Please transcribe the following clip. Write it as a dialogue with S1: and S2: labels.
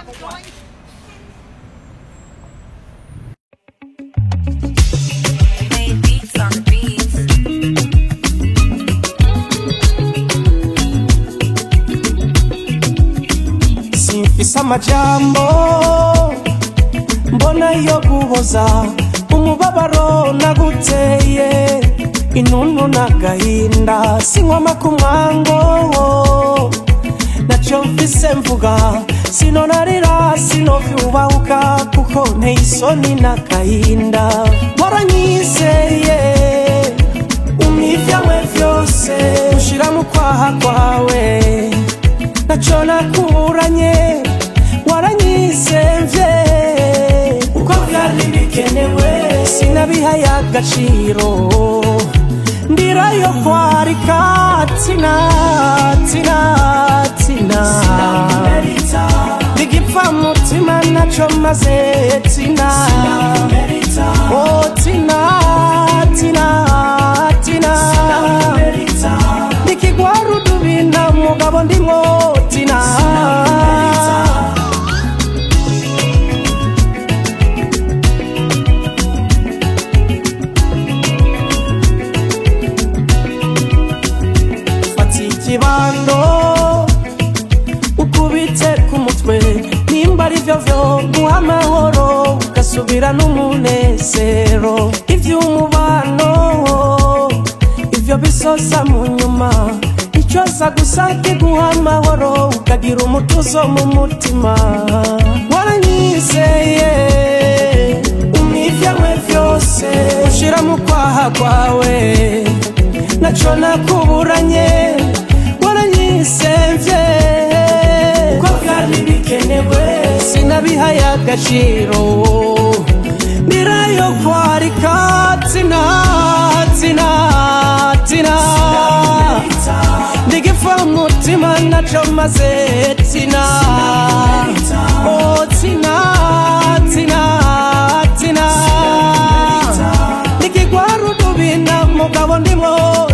S1: Made beats on the beats.
S2: simfise amajambo mbona yo guhoza umubabaro naguteye intuntu n'agahinda sinkwama ku mwango naco mfise mvuga sinonarira sinovyubahuka kuko nteye isoni n'agahinda waranyizeye umivyawe vyose ushira mu kwaha kwawe naco nakuranye waranyizemvye uko vyari bikenewe sinabihaye agaciro ndirayo kwarika tina tina tina ndigipfa mutima naco maze tina oh tina tina tina nikigwara udubina mugabo ndimwo tina fata ikibando ukubite ku mutwe nimba ari vyo vyo guha amahoro ugasubira n'umunezero ivy'umubano ivyo bisosa mu nyuma icoza gusa kiguha amahoro ukagira umutuzo mu mutima waranyizeye umivyawe vyose ushira mu kwaha kwawe naco nakuburanye waranyisevye uko vyari bikenewe sinabihaye agaciro ndirayo kwarika tina tina tina ndigipfa umutima naco maze tina oh tina tina tina nikigwara udubina mugabo ndimwo